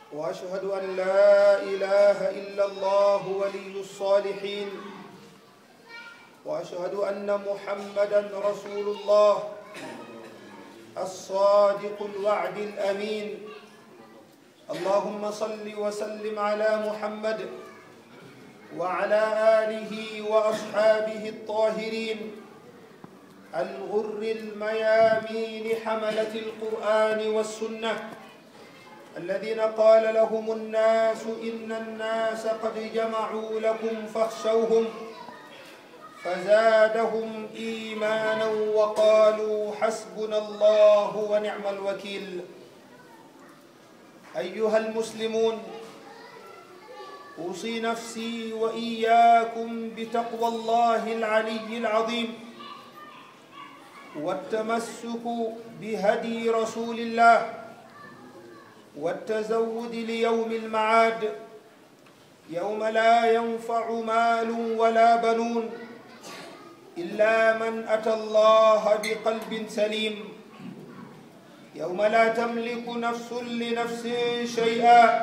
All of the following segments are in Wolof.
واشهد ان لا اله الا الله ولي الصالحين واشهد ان محمدا رسول الله الصادق الوعد الامين اللهم صل وسلم على محمد وعلى اله واصحابه الطاهرين الغر الميامين حمله القران والسنه الذين قال لهم الناس ان الناس قد جمعوا لكم فاخشوهم فزادهم ايمانا وقالوا حسبنا الله ونعم الوكيل ايها المسلمون اوصي نفسي واياكم بتقوى الله العلي العظيم والتمسك بهدي رسول الله والتزود ليوم المعاد يوم لا ينفع مال ولا بنون الا من اتى الله بقلب سليم يوم لا تملك نفس لنفس شيئا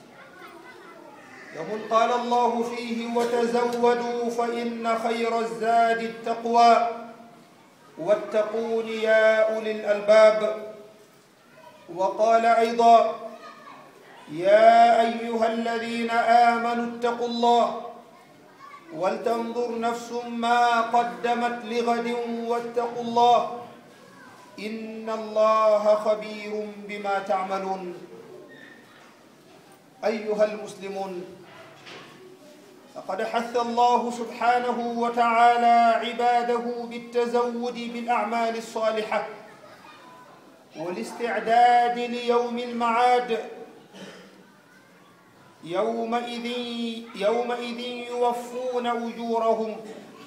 يوم قال الله فيه وتزودوا فان خير الزاد التقوى واتقون يا اولي الالباب وقال ايضا يا ايها الذين امنوا اتقوا الله ولتنظر نفس ما قدمت لغد واتقوا الله ان الله خبير بما تعملون ايها المسلمون لقد حث الله سبحانه وتعالى عباده بالتزود بالاعمال الصالحه والاستعداد ليوم المعاد يومئذ يومئذ يوفون اجورهم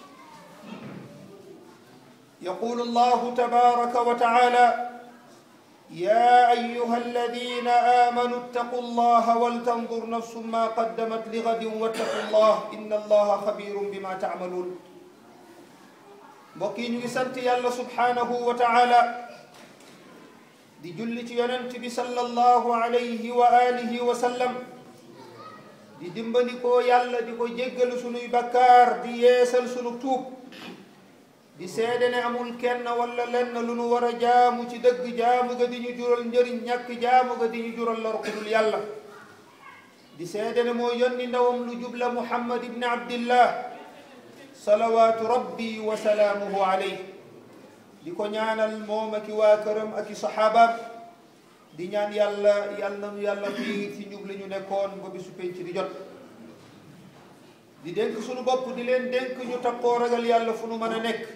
يقول الله تبارك وتعالى يا ايها الذين امنوا اتقوا الله ولتنظر نفس ما قدمت لغد واتقوا الله ان الله خبير بما تعملون mbokk yi ñu ngi sant yàlla subhanahu wa taala di julli ci yonent bi sallallahu alayhi wa alihi wa sallam di dimbandikoo yàlla di ko jéggalu sunuy bakkaar di yeesal sunu tuub di seede ne amul kenn wala lenn lu nu war a jaamu ci dëgg jaamu ga di ñu jural njëriñ ñàkk jaamu ga di ñu jural lor ku dul yàlla di seede ne moo yónni ndawam lu jubla muhammad ibni abdillah salawaatu rabbi wa salaamuhu alayh di ko ñaanal moom aki waa këram aki saxaabaam di ñaan yàlla yàlla nanu yàlla fii ci njub li ñu nekkoon ba bisu penc di jot di dénk sunu bopp di leen dénk ñu takkoo ragal yàlla fu nu mën a nekk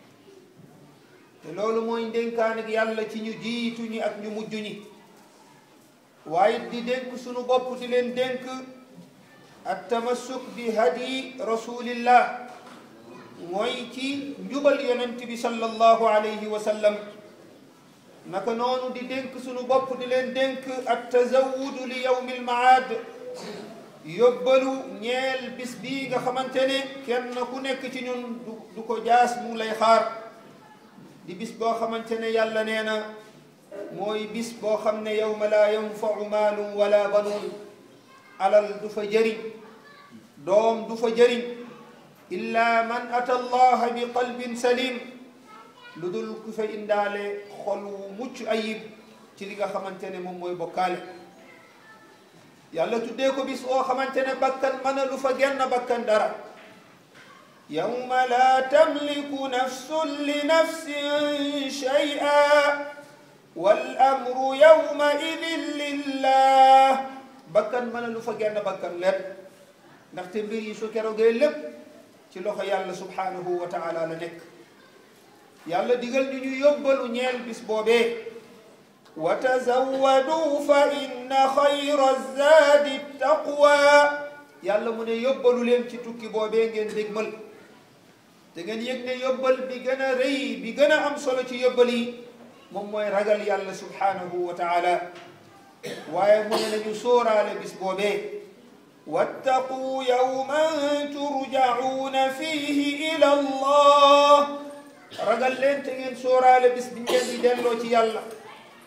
te loolu mooy ndénkaan ak yàlla ci ñu jiitu ñi ak ñu mujj ñi waaye di dénk sunu bopp di leen dénk at tamassuk bi hadi rasulillah mooy ci njubal yonent bi sallallahu alayhi wa sallam naka noonu di dénk sunu bopp di leen dénk at tazawudu li yawmi almaad yóbbalu ñeel bis bii nga xamante ne kenn ku nekk ci ñun du ko jaas mu lay xaar di bis boo xamante ne yàlla nee na mooy bis boo xam ne yawma laa yanfau maalun wala banuun alal du fa jëriñ doom du fa jëriñ illa man ata allaha bi qalbin salim lu dul ku fa indaale xol wu mucc ayib ci li nga xamante ne moom mooy bokkaale yàlla tuddee ko bis oo xamante ne bakkan mën a lu fa genn bakkan dara yawma laa tamliku nafsun li nafsin shay'a wal amru yawma idin lillah bakkan mën a lu fa genn bakkan leen ndaxte mbir yi su keroogee lépp ci loxo yàlla subhanahu wa taala la nekk yàlla digal ñu ñu yóbbalu ñeel bis boobee wa tazawwadu fa inna xayra zaadi taqwa yàlla mu ne yóbbalu leen ci tukki boobee ngeen dégmal te ngeen yëg ne yóbbal bi gën a rëy bi gën a am solo ci yóbbal yi moom mooy ragal yàlla subhanahu wa taala waaye mu ne nañu sóoraale bis boobee wattaqu yawman turjacuuna fiihi ila allah ragal leen te ngeen sóoraale bis bi ngeen di delloo ci yàlla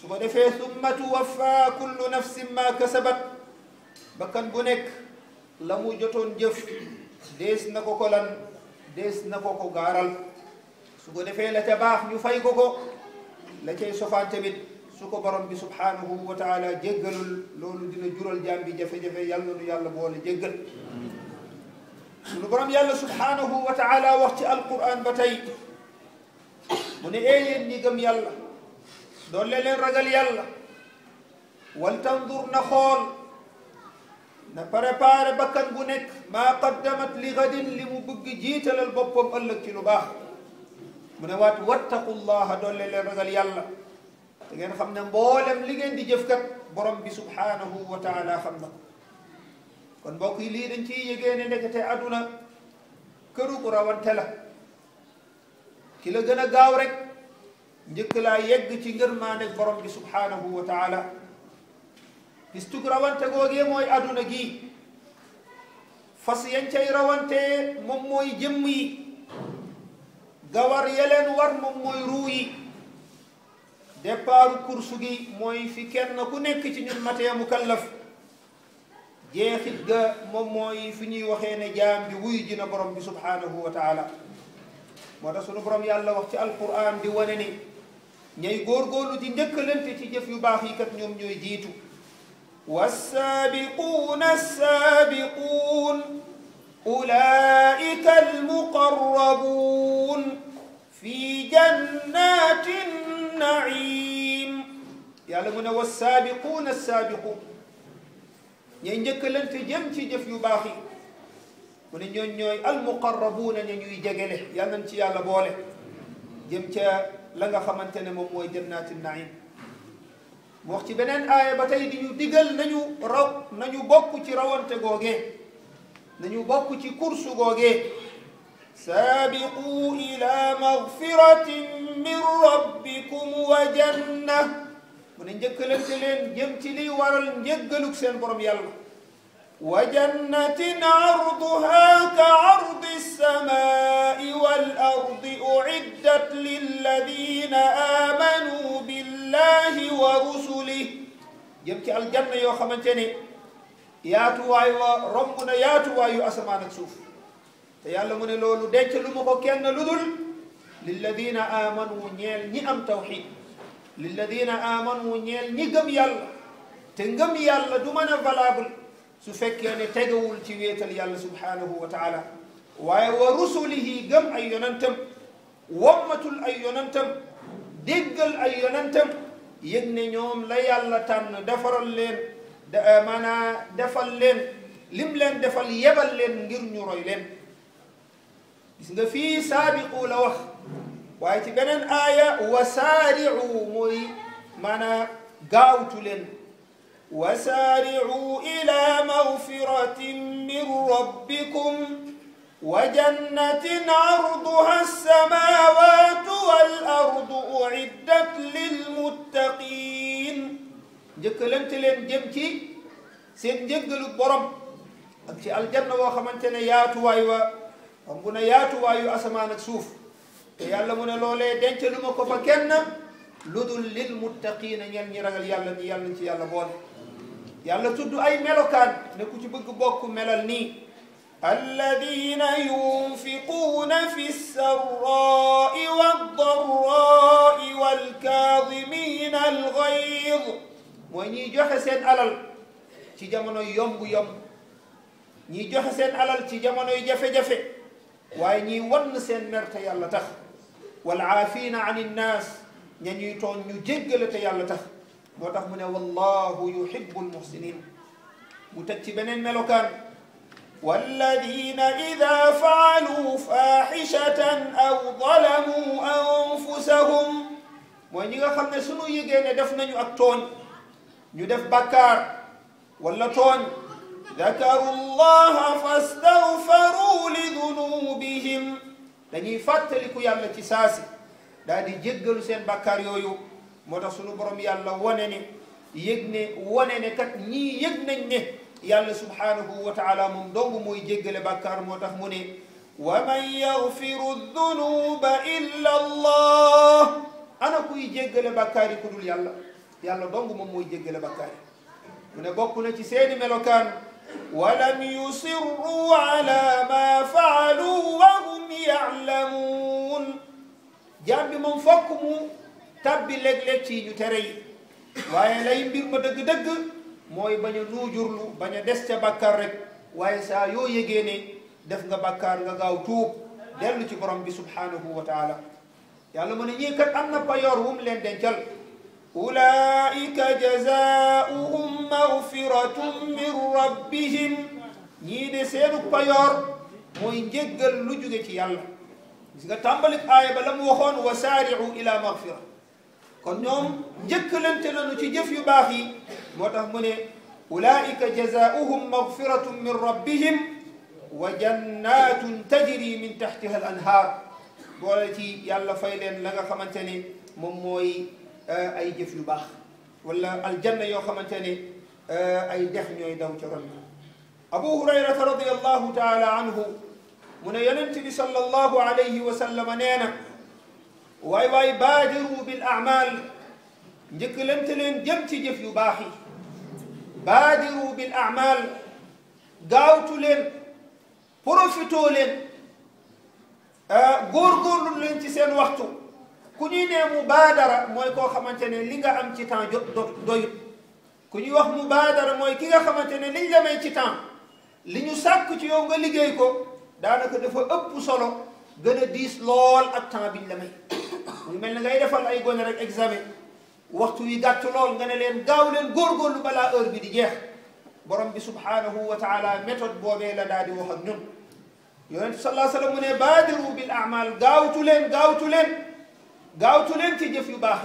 su ko defee summa tuwaffa kullu nafsin ma kasabat bakkan bu nekk la mu jotoon jëf dees na ko ko lan dees na ko ko gaaral su ko defee la ca baax ñu fay ko ko la cay sofaan tamit su ko borom bi subhanahu wa taala jéggalul loolu dina jural jaam bi jafe-jafe yàlla nu yàlla boole jéggal sunu borom yàlla subhanahu wa taala wax ci alquran ba tey mu ne ee yéen ñi gëm yàlla doole leen ragal yàlla wal tandur na xool na préparé bakkan bu nekk maa qaddamat li gadin li mu bëgg jiitalal boppam ëllëg ci lu baax mu ne waat wattaqullaha doole leen ragal yàlla da ngeen xam ne mboolem li ngeen di jëf kat borom bi subhanahu wa taala xam na kon mbokk yi lii dañ ciy yëgee ne ndekete aduna këru ku rawante la ki la gën a gaaw rek njëkk laa yegg ci ngërmaane borom bi subhanahu wa taala gis tug rawante googee mooy aduna gi fas yañ cay rawante moom mooy jëmm yi gawar yeleen war moom mooy ruu yi départu course gi mooy fi kenn ku nekk ci ñun matee mukallaf jeexit ga moom mooy fi ñuy waxee ne jaam bi wuy ji na borom bi subhanahu wa taala moo tax sunu borom yàlla wax ci alquran di wane ni ñay góorgóorlu di njëkkalante ci jëf yu baax yi kat ñoom ñooy jiitu والسابقون السابقون أولئك المقربون في جنات النعيم يعلمون والسابقون السابقون ñay njëkkalante jëm ci jëf yu baax yi mu ne ñooñ ñooy almuqarrabuuna ña ñuy jegele yal nañ ci yàlla boole jëm ca la nga xamante ne moom mooy jannaati naim mu wax ci beneen aaya ba tey di ñu digal nañu raw nañu bokk ci rawante googee nañu bokk ci kursu googee saabiqu ila magfiratin min rabbikum wa janna mu ne njëkkalante leen jëm ci liy waral njëggaluk seen borom yàlla wa jannatin arduha ka ardi alsamai wal ardi uiddat lilladina amanu billahi wa rusulih jëm ci aljanna yoo xamante ne yaatuwaay wa romb na yaatuwaayu asamaan ak suuf te yàlla mu ne loolu denc lu ma ko kenn lu dul lilladina amanu ñeel ñi am tawxid lilladina amanu ñeel ñi gëm yàlla te ngëm yàlla du mën a valable su fekkee ne tegawul ci wéetal yàlla subhanahu wa taala waaye wa rusulihi gëm ay yonantam wommatul ay yonantam déggal ay yonantam yëg ne ñoom la yàlla tànn defaral leen maanaa defal leen lim leen defal yebal leen ngir ñu roy leen gis nga fii saabiqu la wax waaye ci beneen aaya wa saari'u mooy maanaa gaawtu leen wa saari'u ila magfiratin min rabbikum wa jannatin arduha as-samawatu wal ardu uiddat lilmuttaqin njëkkalante leen jëm ci seen njëggalu borom ak ci aljanna woo xamante ne yaatuwaay wa xam bu ne yaatuwaayu asamaan ak suuf te yàlla mu ne loolee denc lu ma ko fa kenn lu dul lil muttaqiina ñeen ñi ragal yàlla ñi yàlla nañ ci yàlla boole yàlla tudd ay melokaan ne ku ci bëgg bokk melal nii alladina yunfiquuna fi sarraai waddarraai walkaadimina algayd mooy ñiy joxe seen alal ci jamonoy yomb-yomb ñiy joxe seen alal ci jamonoy jafe-jafe waaye ñiy wann seen mer te yàlla tax wal aafina an innaas ña ñuy toon ñu jéggale te yàlla tax moo tax mu ne wallahu yuhibbu almuhsinin mu teg ci beneen melokaan walladina ida faaluu faaxishatan aw dalamuu anfusahum mooy ñi nga xam ne sunu yëgee ne def nañu ak tooñ ñu def bakkaar wala tooñ dakaru llaha fastaghfaru li dunubihim dañuy fàttaliku yàlla ci saasi daal di jéggalu seen bakkaar yooyu moo tax sunu borom yàlla wane ne yëg ne wane ne kat ñii yëg nañ ne yàlla subhanahu wa taala moom dong mooy jéggale bakkaar moo tax mu ne wa man yaghfiru dunuba illa allah ana kuy jéggale bakkaar yi ku dul yàlla yàlla dong moom mooy jéggale bakkaar yi mu ne bokk na ci seeni melokaan walam yusirru ala ma faalu wa hum yaalamuun jaam bi moom fokk mu tabbi léeg-léeg ci ñu tere yi waaye lay mbir ma dëgg-dëgg mooy bañ a nuujurlu bañ a des ca bàkkaar rek waaye saa yoo yëgee ne def nga bàkkaar nga gaaw tuub dellu ci borom bi subhanahu wa taala yàlla mu ne ñii kat am na payoor wu mu leen dencal ulaika jazaauhum magfiratun min rabbihim ñii de seenu payoor mooy njéggal lu jóge ci yàlla gis nga tàmbalik aaya ba la mu waxoon wa saari'u ila magfira kon ñoom njëkkalante nañu ci jëf yu baax yi moo tax mu ne ulaika jazaauhum magfiratun min rabbihim wa jannatun tajri min taxtiha al anhaar boole ci yàlla fay leen la nga xamante ne moom mooy ay jëf yu baax wala aljanna yoo xamante ne ay dex ñooy daw ca ron abu hurayrata radiallahu taala anhu mu ne yonent bi sallallahu alayhi wa sallam nee na waay waay baadiru bil amal njëkkalante leen jëm ci jëf yu baax yi baadiru bil amal gaawtu leen profitoo leen góorgóorlu leen ci seen waxtu ku ñuy nee mubaadara mooy koo xamante ne li nga am ci temps jot doyut ku ñuy wax mubaadara mooy ki nga xamante ne liñ la may ci temps li ñu sàkk ci yow nga liggéey ko daanaka dafa ëpp solo gën a diis lool ak temps biñ la may mu mel ne ngay defal ay gone rek examen waxtu wi gàtt lool nga ne leen gaaw leen góorgóorlu balaa heure bi di jeex borom bi subhanahu wa taala méthode boobee la daal di wax ak ñun yonent sallallahu alayhi wa sallam mu ne baadiru bil amal gaawtu leen gaawtu leen gaawtu leen ci jëf yu baax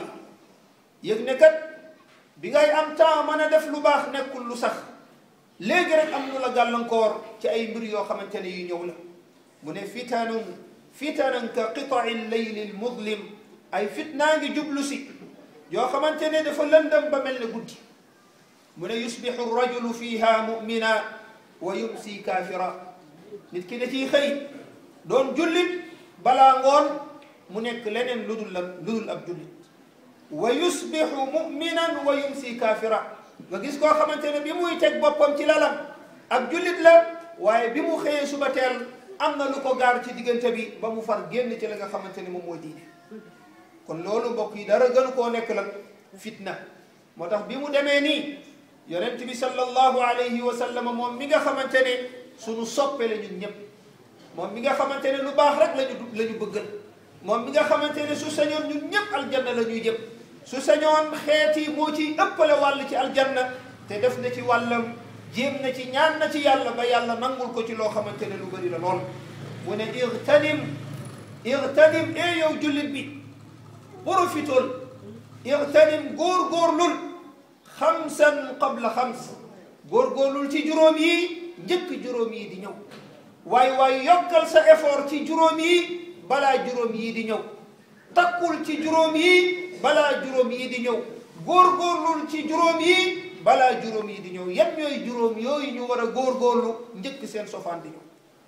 yi yëg ne kat bi ngay am temps mën a def lu baax nekkul lu sax léegi rek am lu la gàllankoor ci ay mbir yoo xamante ne yu ñëw la mu ne fitanun fitanan ka qitai leyli lmudlim ay fitnaa ngi jublu si yoo xamante ne dafa lëndëm ba mel ne guddi mu ne yusbixu rajulu fiha mumina wa yumsi kaafira nit ki da ciy xëy doon jullit balaa ngoon mu nekk leneen lu dul la lu dul ab jullit wa yusbixu muminan wa yumsi kaafira nga gis koo xamante ne bi muy teg boppam ci lalam ab jullit la waaye bi mu xëyee suba teel am na lu ko gaar ci diggante bi ba mu far génn ci la nga xamante ne moom mooy diine kon loolu mbokk yi dara gënu koo nekk la fitna moo tax bi mu demee nii yonent bi sallallahu alayhi wa sallam moom mi nga xamante ne suñu soppe la ñun ñëpp moom mi nga xamante ne lu baax rek lañu la ñu bëggal moom mi nga xamante ne su sañoon ñun ñëpp aljanna la ñuy jëm su sañoon xeet yi moo ciy ëppale wàll ci aljanna te def na ci wàllam jéem na ci ñaan na ci yàlla ba yàlla nangul ko ci loo xamante ne lu bëri la lool mu ne irtanim irtanim e yow jullit bi profitool irtanim góor-góorlul xamsan qabla xams góor-góorlul ci juróom yi njëkk juróom yi di ñëw waaye waaye yokkal sa effort ci juróom yi balaa juróom yi di ñëw takkul ci juróom yi balaa juróom yi di ñëw góor-góorlul ci juróom yi balaa juróom yi di ñëw yan ñooy juróom yooyu ñu war a góor-góorlu njëkk seen sofaan di ñëw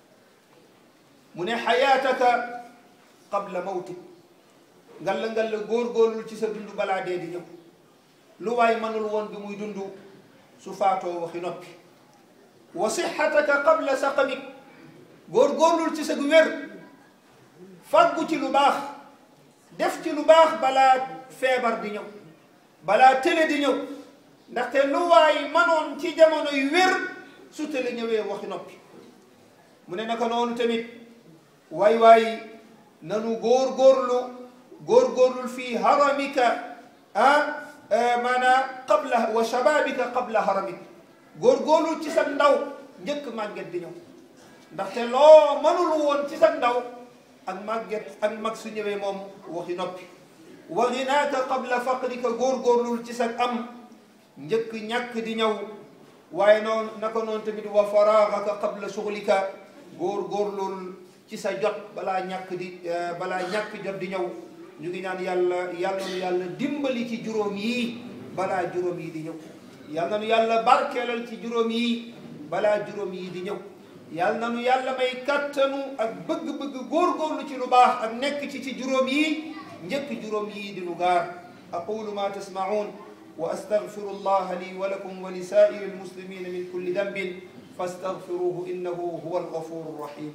mu ne xayaataka qabla mawtik ngalla ngalla góor-góorlul ci sa dund balaa dee di ñëw lu waay mënul woon bi muy dund su faatoo waxi noppi wa sixataka qabla saqamik góor-góorlul ci sa wér faggu ci lu baax def ci lu baax balaa feebar di ñëw balaa tële di ñëw ndaxte lu waay manoon ci jamono yu wér su tële ñëwee waxi noppi mu ne naka noonu tamit waay waay nanu góor-góorlu góor-góorlul fii haramika ah maanaam qabla wa shababika qabla haramik góor-góorlul ci sa ndaw njëkk màgget di ñëw ndaxte loo mënul woon ci sa ndaw ak màgget ak mag su ñëwee moom waxi noppi wa ginaaka qabla faqrika góor-góorlul ci sa am njëkk ñàkk di ñëw waaye noonu naka noonu tamit wa faraagaka qabla shuglika góor-góorlul ci sa jot balaa ñàkk di balaa ñàkk jot di ñëw ñu ngi naan yàlla yàlla nu yàlla dimbali ci juróom yii balaa juróom yi di ñëw yàlla nu yàlla barkeelal ci juróom yii balaa juróom yii di ñëw yàlla na nu yàlla may kattanu ak bëgg-bëgg góorgóorlu ci lu baax ak nekk ci ci juróom yii njëkk juróom yii di nu gaar aqulu ma tasmaun وأستغفر الله لي ولكم ولسائر المسلمين من كل ذنب فاستغفروه إنه هو الغفور الرحيم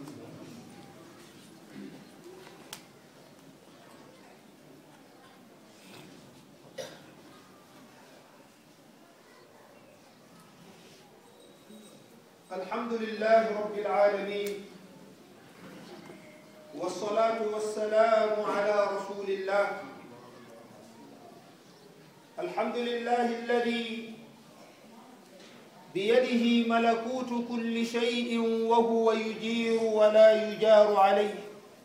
الحمد لله رب العالمين والصلاة والسلام على رسول الله الحمد لله الذي بيده ملكوت كل شيء وهو يجير ولا يجار عليه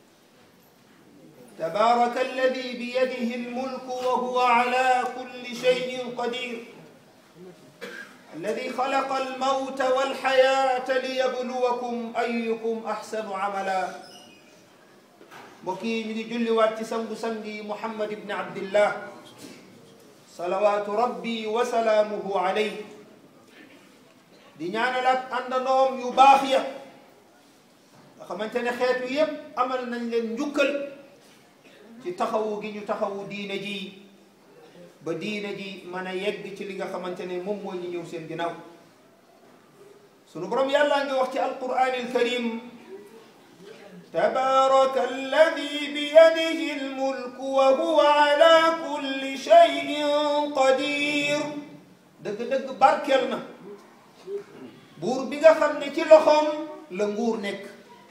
تبارك الذي بيده الملك وهو على كل شيء قدير الذي خلق الموت والحياة ليبلوكم أيكم أحسن عملا بكي نجي جل واتي سنگ سنگي محمد بن عبد الله صلوات ربي وسلامه عليه di ñaanal ak àndandoom yu baax ya nga xamante ne xeetu yépp amal nañ leen njukkal ci taxawu gi ñu taxawu diine ji ba diine ji mën a yegg ci li nga xamante ne moom mooy ñu ñëw seen ginnaaw sunu borom yàlla ngi wax ci alquran alkarim tabaraka alladi biyadihi almulku wa huwa ala kulli shay'in qadir dëgg-dëgg barkel na buur bi nga xam ne ci loxoom la nguur nekk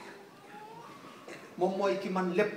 moom mooy ki man lépp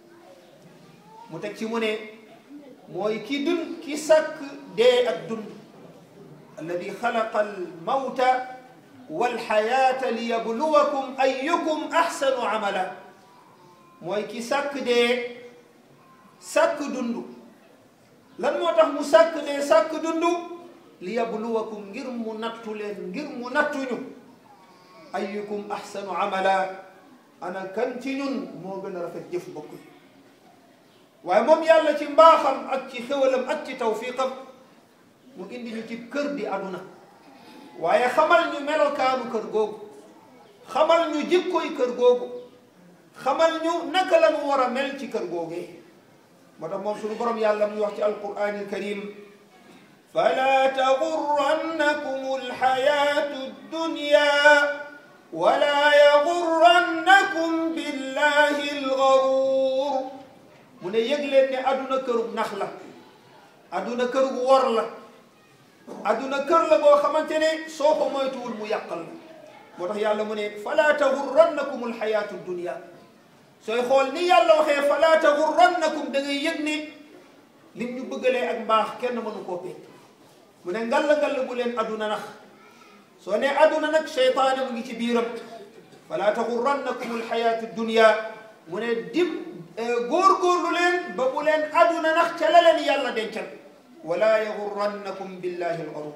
mu teg ci mu ne mooy ki dund ki sàkk dee ak dund alladi xalaqa almawta walxayaata liyabluwakum ayukum axsanu amala mooy ki sàkk dee sàkk dund lan moo tax mu sàkk dee sàkk dund liyabluwakum ngir mu nattu leen ngir mu nattuñu ayukum axsanu amala ana kan ci ñun moo gën a rafet jëf bokk waaye moom yàlla ci mbaaxam ak ci xéwalam ak ci tawfiqam mu indi ñu ci kër di aduna waaye xamal ñu melokaanu kër googu xamal ñu jikkoy kër googu xamal ñu naka la mu war a mel ci kër googee moo tax moom suñu borom yàlla muy wax ci alquran alkarim fala taxurrannakum alxayatu dunya wala yaxurrannakum billahi algaruur mu ne yëg leen ne aduna kërug nax la aduna kërug wor la aduna kër la boo xamante ne soo ko moytuwul mu yàqal la moo tax yàlla mu ne fala taxurrannakum alxayatu dunya sooy xool ni yàlla waxee fala taxurrannakum da ngay yëg ne lim ñu bëggalee ak mbaax kenn mënu koo pekk mu ne ngalla ngalla bu leen aduna nax soo ne aduna nag cheytaane mu ngi ci biiram fala taxurrannakum alxayatu dunya mu ne dim góorgóorlu leen ba bu leen aduna nax ca la leen yàlla dencal wala yaxurrannakum billahi alxarur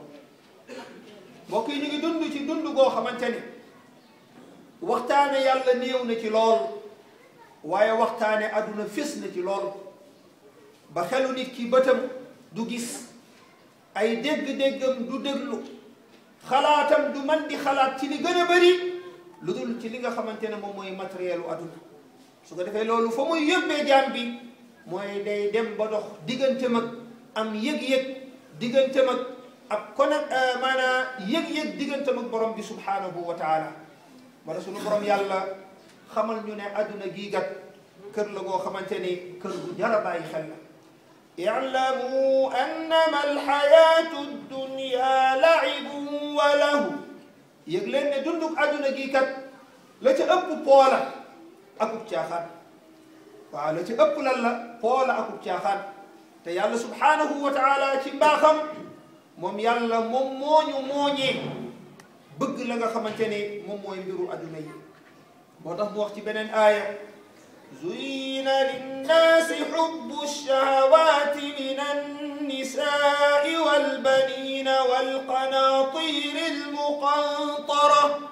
mbokk yi ñu ngi dund ci dund goo xamante ni waxtaane yàlla néew na ci lool waaye waxtaane aduna fés na ci lool ba xelu nit ki bëtam du gis ay dégg-déggam du déglu xalaatam du man di xalaat ci li gën a bëri lu dul ci li nga xamante ne moom mooy matériel u aduna su ko defee loolu fa muy yóbbee jaam bi mooy day dem ba dox diggante mag am yëg-yëg diggante mag ab kon maanaam yëg-yëg diggante mag borom bi subhanahu wa taala wala sunu borom yàlla xamal ñu ne adduna gii gat kër la goo xamante ni kër gu jar a bàyyi xel la i'lamu annama alxayatu dunya laibun wa lahu yëg leen ne dunduk adduna gii kat la ca ëpp poola akub caaxaan waaw la ci ëpp lan la poola akub caaxaan te yàlla subhanahu wa taala ci mbaaxam moom yàlla moom mooñu mooñee bëgg la nga xamante ne moom mooy mbiru adduna yi moo tax mu wax ci beneen aaya zuyina linnaasi xubbu lshahawati min annisaai walbanina walqanaatiri almuqantara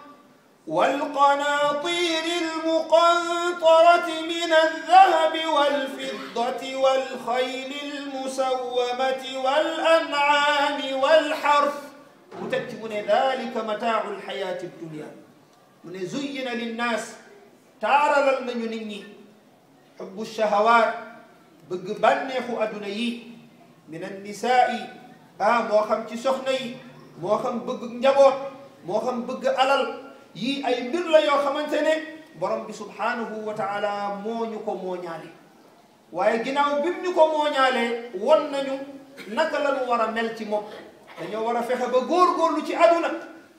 والقناطير المقنطرة من الذهب والفضة والخيل المسومة والأنعام والحرث متكتبون ذلك متاع الحياة الدنيا من زين للناس تارى لن ينني حب الشهوات بقبنخ أدني من النساء ah moo xam ci soxna yi moo xam bëgg njaboot moo xam bëgg alal yii ay mbir la yoo xamante ne borom bi subhanahu wa taala moo ñu ko mooñaale waaye ginnaaw bim ñu ko mooñaalee won nañu naka la ñu war a mel ci moom dañoo war a fexe ba góorgóorlu ci aduna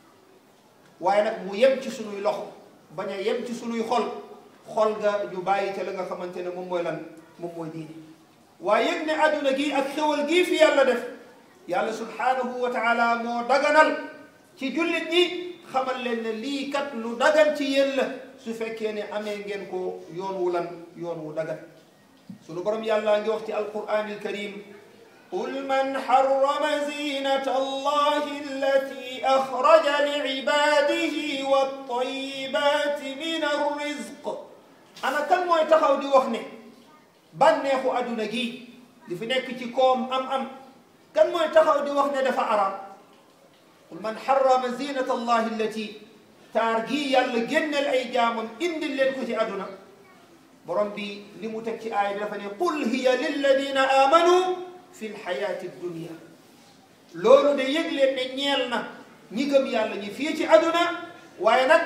waaye nag mu yem ci sunuy loxo bañ a yem ci sunuy xol xol ga ñu bàyyi ca la nga xamante ne moom mooy lan moom mooy diine waaye yëg ne aduna gi ak xewal gii fi yàlla def yàlla subhanahu wa taala moo daganal ci jullit ñi xamal leen ne lii kat lu dagan ci yéen la su fekkee ne amee ngeen ko yoon wu lan yoon wu dagan sunu borom yàlla ngi wax ci alquran alkarim قل من حرم زينة الله التي أخرج لعباده والطيبات من الرزق أنا كم موي تخاو دي وخني بانيخو أدونا جي دي في نيك تي كوم أم أم كم موي تخاو دي وخني دفع عرام قل من حرم زينة الله التي تارجي يالا جنل أي جامم إند اللي كتي أدونا برم بي لمتكي آية دفني قل هي للذين آمنوا fi lxayaati dunia loolu de yëg leen ne ñeel na ñi gëm yàlla ñi fii ci aduna waaye nag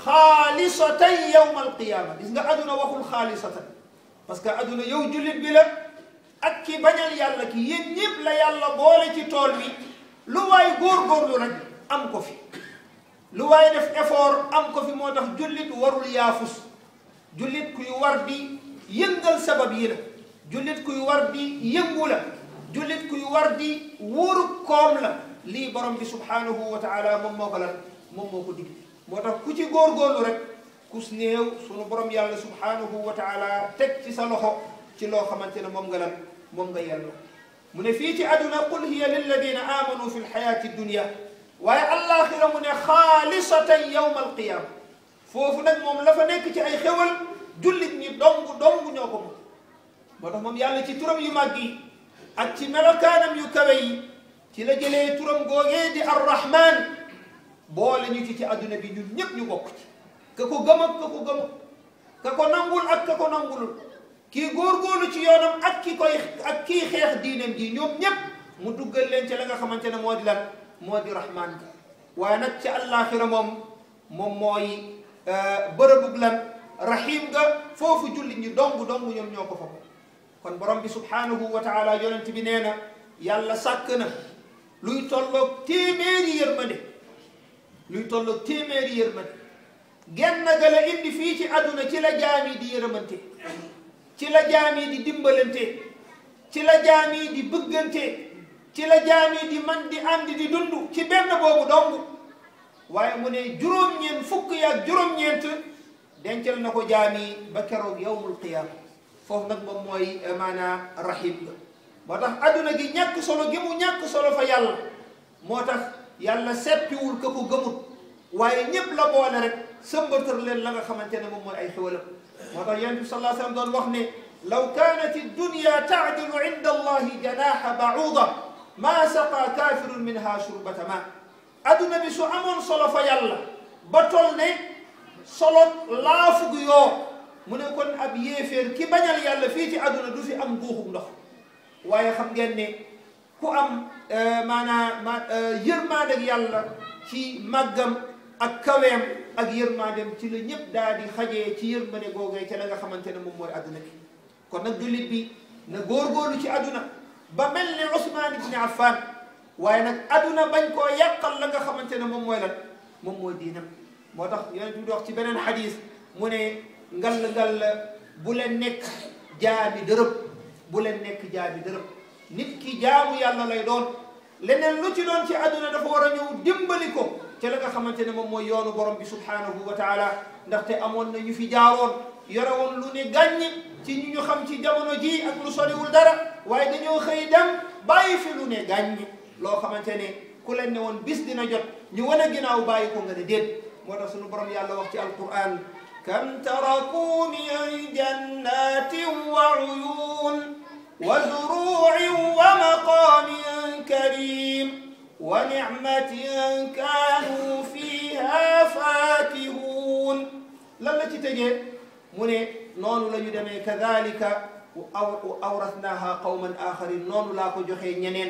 xaalisatan yawma alqiyaama gis nga aduna waxul xaalisatan parce que aduna yow jullit bi la ak ki bañal yàlla ki yéen ñëpp la yàlla boole ci tool bi lu waay góorgóorlu rek am ko fi lu waay def effort am ko fi moo tax jullit warul yaafus jullit kuy war di yëngal sabab yi la jullit kuy war di yëngu la jullit kuy war di wóoru koom la lii borom bi subhanahu wa taala moom moo ko lan moom moo ko dig moo tax ku ci góorgóorlu rek kus néew sunu borom yàlla subhanahu wa taala teg ci sa loxo ci loo xamante ne moom nga lan moom nga yelloo mu ne fii ci aduna qul hiya lilladina amanu fi lxayati dunia waaye allaxira mu ne xaalisatan yawma alqiyama foofu nag moom la fa nekk ci ay xewal jullit ñi dong dong ñoo ko moom moo tax moom yàlla ci turam yu màgg yi ak ci melokaanam yu kawe yi ci la jëlee turam googee di arrahman boole ñu ci ci adduna bi ñun ñëpp ñu bokk ci ka ko gëm ak ka ko gëmul ka ko nangul ak ka ko nangulul kii góorgóorlu ci yoonam ak ki koy ak kii xeex diinam ji ñoom ñëpp mu duggal leen ci la nga xamante ne moo di lan moo di rahman ga waaye nag ci àllaaxira moom moom mooy bërëbug lan rahim ga foofu jullit ñi dong dong ñoom ñoo ko fa kon borom bi subhanahu wa taala yonent bi nee na yàlla sàkk na luy tolloog téeméeri yërmande luy tolloog téeméeri yërmande genn ga la indi fii ci àdduna ci la jaam yi di yërëmante ci la jaam yi di dimbalante ci la jaam yi di bëggante ci la jaam yi di man di ànd di dund ci benn boobu dong waaye mu ne juróom-ñeent fukk yaag juróom-ñeent dencal na ko jaam yi ba keroog yawmul qiyaama foofu nag moom mooy maanaa rahim ga moo tax adduna gi ñàkk solo gi mu ñàkk solo fa yàlla moo tax yàlla seppiwul ka ko gëmut waaye ñépp la boole rek sëmbatar leen la nga xamante ne moom mooy ay xéwalam moo tax yonent bi sallallahu alayhi wa sallam doon wax ne law kanat dunya taadilu inda allahi janaha bauda ma saqa kafirun minha shurbata ma adduna bi su amoon solo fa yàlla ba tol ne solo laafug yoo mu ne kon ab yéeféer ki bañal yàlla fii ci àdduna du fi am guuxum ndox waaye xam ngeen ne ku am maanaa ma yërmaandeg yàlla ci màggam ak kaweem ak yërmaandem ci la ñëpp daal di xajee ci yërmande googee ca la nga xamante ne moom mooy àdduna bi kon nag jullit bi na góorgóorlu ci àdduna ba mel ne Ousmane ibn Affan waaye nag àdduna bañ koo yàqal la nga xamante ne moom mooy lan moom mooy diinam moo tax yonent bi di wax ci beneen xadis mu ne ngal ngal bu leen nekk jaabi dërëb bu leen nekk jaabi dërëb nit ki jaamu yàlla lay doon leneen lu ci doon ci àdduna dafa war a ñëw dimbali ko ca la nga xamante ne moom mooy yoonu borom bi subhanahu wa taala ndaxte amoon na ñu fi jaaroon yore woon lu ne gàññ ci ñu ñu xam ci jamono ji ak lu soriwul dara waaye dañoo xëy dem bàyyi fi lu ne gàññ loo xamante ne ku leen ne woon bis dina jot ñu wane ginnaaw bàyyi ko nga ne déet moo tax sunu borom yàlla wax ci alquran كم تركوا من جنات وعيون وزروع ومقام كريم ونعمة كانوا فيها فاكهون لما تتجي من نون لا يدمي كذلك أورثناها قوما آخرين نون لا كو جوخي ñeneen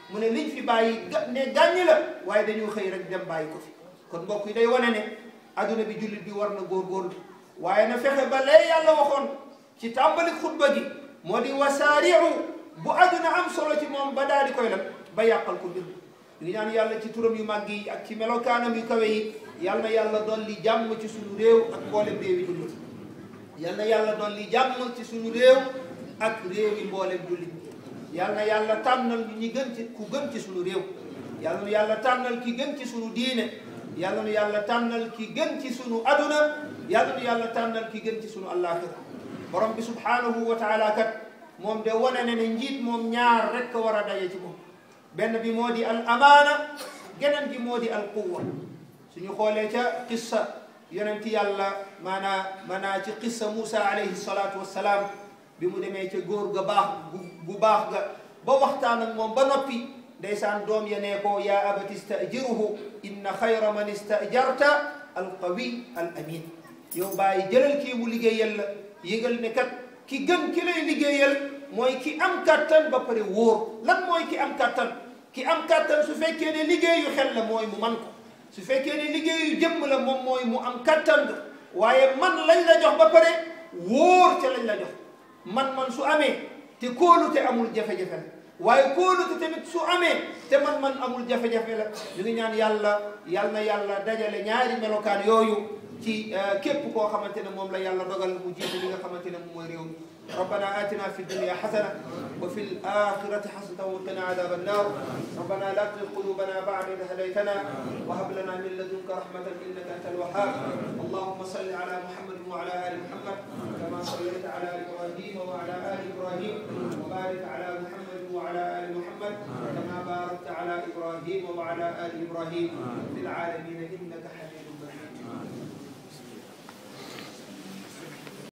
mu ne liñ fi bàyyi ga ne gàññi la waaye dañoo xëy rek dem bàyyi ko fi kon mbokk yi day wane ne adduna bi jullit bi war na góorgóorlu waaye na fexe ba lee yàlla waxoon ci tàmbali xutba gi moo di wasaariu bu adduna am solo ci moom ba daal di koy lan ba yàqal ko mbir ngi ñaan yàlla ci turam yu màgg yi ak ci melokaanam yu kawe yi yal na yàlla dolli jàmm ci suñu réew ak mboolem réew yi jullit yal na yàlla dolli jàmm ci suñu réew ak réew yi mboolem jullit yal na yàlla tànnal ñu ñi gën ci ku gën ci suñu réew yal na yàlla tànnal ki gën ci suñu diine yal na yàlla tànnal ki gën ci suñu aduna yal na yàlla tànnal ki gën ci suñu àllaaxira borom bi subhanahu wa taala kat moom de wane ne ne njiit moom ñaar rek war a daje ci moom benn bi moo di al amaana geneen bi moo di al quwa suñu xoolee ca qissa yonenti yàlla maanaa maanaa ci qissa Moussa alayhi salaatu wassalaam bi mu demee ca góor ga baax gu baax ga ba waxtaan ak moom ba noppi ndeysaan doom ya nee ko yaa abati stajiruhu inna xayra man stajarta al qawi al amin yow bàyyi jëlal kii mu liggéeyal la yëgal ne kat ki gën ki lay liggéeyal mooy ki am kattan ba pare wóor lan mooy ki am kattan ki am kattan su fekkee ne liggéeyu xel la mooy mu man ko su fekkee ne liggéeyu jëmm la moom mooy mu am kattan ga waaye man lañ la jox ba pare wóor ca lañ la jox man-man su amee te kóolute amul jafe-jafe la waaye kóolute tamit su amee te man-man amul jafe-jafe la ñu ngi ñaan yàlla yal na yàlla dajale ñaari melokaan yooyu ci képp koo xamante ne moom la yàlla dogal mu jiite li nga xamante ne moom mooy réew mi ربنا آتنا في الدنيا حسنة وفي الآخرة حسنة وقنا عذاب النار ربنا لا تزغ قلوبنا بعد إذ هديتنا وهب لنا من لدنك رحمة إنك أنت الوهاب اللهم صل على محمد وعلى آل محمد كما صليت على إبراهيم وعلى آل إبراهيم وبارك على محمد وعلى آل محمد كما باركت على إبراهيم وعلى آل إبراهيم في العالمين